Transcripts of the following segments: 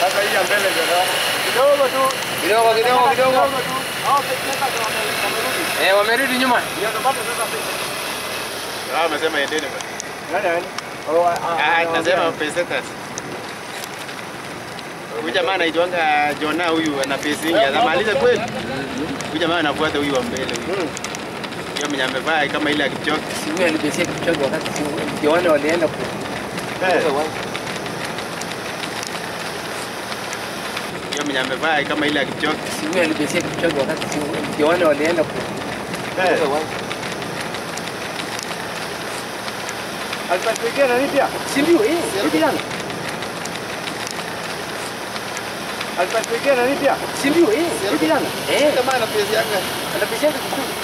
Sasa hii ya mbele ndio naona. Kidogo tu. Kidogo kidogo kidogo. tu. Hao peke yake wamerudi. Eh, wamerudi nyuma. Ndio tupate sasa pesa. Ah, amesema endeni basi. Nani nani? Oh, ah, Ah, nasema pesetas. Huyu jamaa anaitwanga Jona huyu ana pesa nyingi. Anamaliza kweli. Huyu jamaa anafuata huyu wa mbele huyu. Yeye mwenye amevaa kama ile ya Kipchoge. Si huyu alipesia Kipchoge wakati si ndio wale walienda ku Yeye mwenye amevaa kama ile ya Kipchoge. si huyu alipesia Kipchoge wakati si ndio wale walienda ku Alipatikia nani pia? si ndio eh, si kijana. Alipatikia nani pia? Si ndio eh, si kijana. Eh, Kama ana pesa yake. anapesia Kipchoge.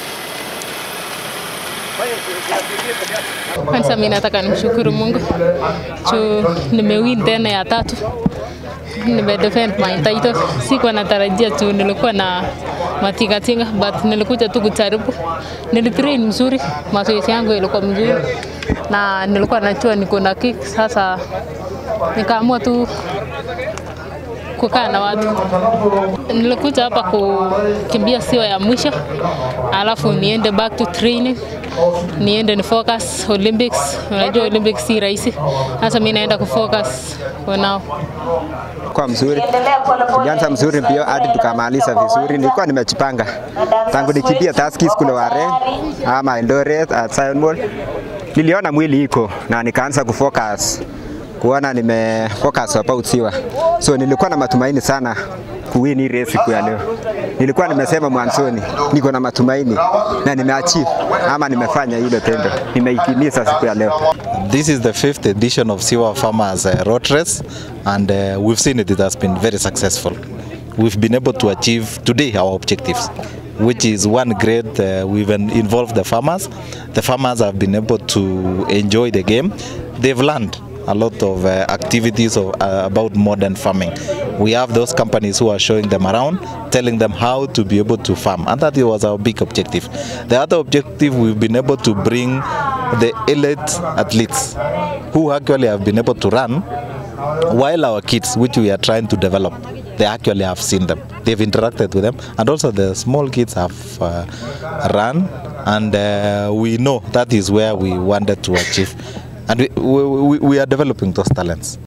Fanya kiasi peke yake. Kwanza mimi nataka nimshukuru Mungu juu nimewin tena ya tatu, nimedefend my title. Sikuwa natarajia tu, nilikuwa na matingatinga but nilikuja tu kujaribu. Nilitrain mzuri, mazoezi yangu ilikuwa mzuri na nilikuwa najua niko na kick. Sasa nikaamua tu kukaa na watu. Nilikuja hapa kukimbia sio ya mwisho, alafu niende back to training, niende ni focus Olympics. Unajua Olympics si rahisi, sasa mimi naenda kufocus for now. kwa mzuri, tulianza mzuri mbio hadi tukamaliza vizuri. Nilikuwa nimejipanga tangu nikimbia Tuskys kule Ware ama Eldoret at Zion Mall, niliona mwili iko na nikaanza kufocus kuona nimefocus about siwa, so nilikuwa na matumaini sana kuwin hii race siku ya leo. Nilikuwa nimesema mwanzoni niko na matumaini na nimeachieve ama nimefanya hilo tendo, nimeitimiza siku ya leo. This is the fifth edition of Siwa Farmers uh, Road Race, and uh, we've seen it, it has been very successful. We've been able to achieve today our objectives, which is one great, uh, we've en- involved the farmers. The farmers have been able to enjoy the game. They've learned a lot of uh, activities of, uh, about modern farming. We have those companies who are showing them around, telling them how to be able to farm, and that was our big objective. The other objective, we've been able to bring the elite athletes who actually have been able to run while our kids, which we are trying to develop, they actually have seen them. They've interacted with them, and also the small kids have uh, run, and uh, we know that is where we wanted to achieve. And we, we, we- we are developing those talents.